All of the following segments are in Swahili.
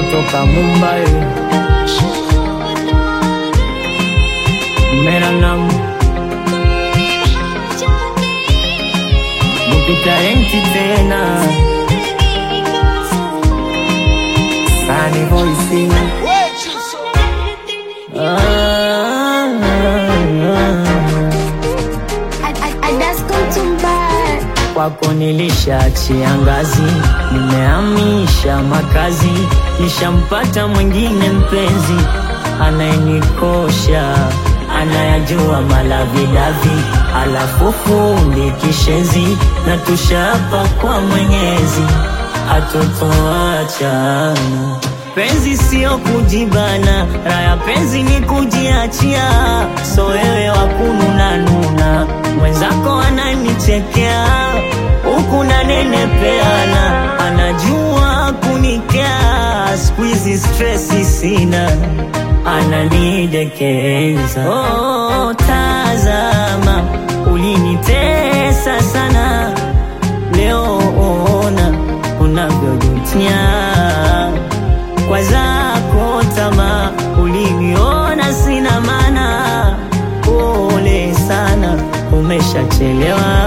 kutoka Mumbai. Mera naam Mupita enti tena Sunny voice ah, Kwako nilishaachia ngazi, nimehamisha makazi, nishampata mwingine mpenzi anayenikosha, anayajua malavidavi, alafu fundi kishenzi, na tushapa kwa Mwenyezi atotoacha. Penzi sio kujibana, raya penzi ni kujiachia, so wewe wakununa nuna, mwenzako ananichekea huku nanenepeana, anajua kunikea, squeeze stresi sina, ananidekeza. Oh, tazama ulinitesa sana, leo ona unavyojutia kwa zako tamaa, uliniona sina maana. Pole sana, umeshachelewa.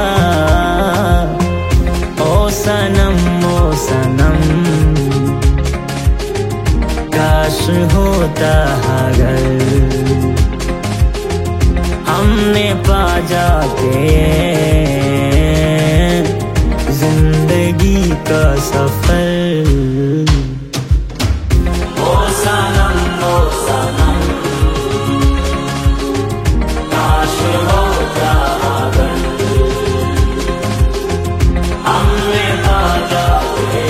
Oh sanam, oh sanam, काश होता अगर हमने पा जाते जिंदगी का सफर ओ सनम ओ सनम काश होता अगर हमने पा जाते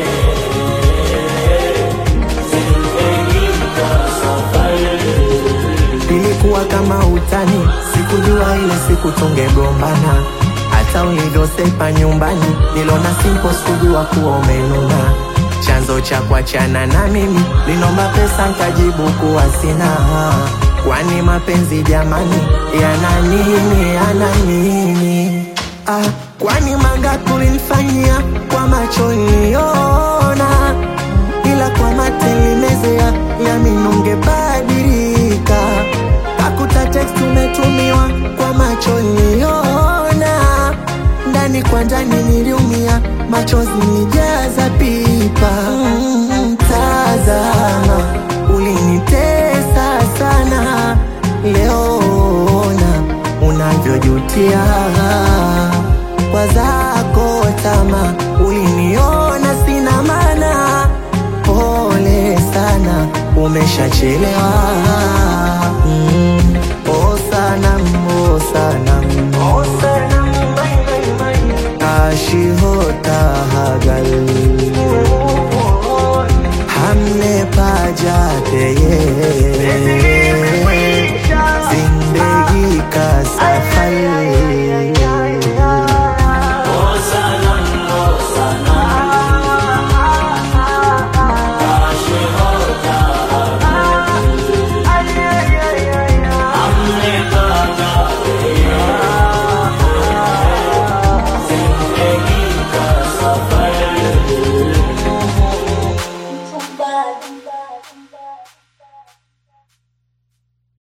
जिंदगी का सफर Ilikuwa kama utani, sikujua ile siku tungegombana. Hata ulivyosepa nyumbani, nilona simple, sikujua kuwa umenuna. Chanzo cha kuachana na mimi, linomba pesa nkajibu kuwa sina. Kwani mapenzi jamani, yana nini, yana nini? Ah, kwani mangapi ulinifanyia kwa macho niliona ila kwa matelimezea yamini ungebadilika. Kakuta text umetumiwa kwa macho niliona, ndani kwa ndani niliumia, machozi nijaza pipa. Mm, tazama ulinitesa sana, leo ona unavyojutia kwa zako tama, uliniona sina maana. Pole sana, umeshachelewa.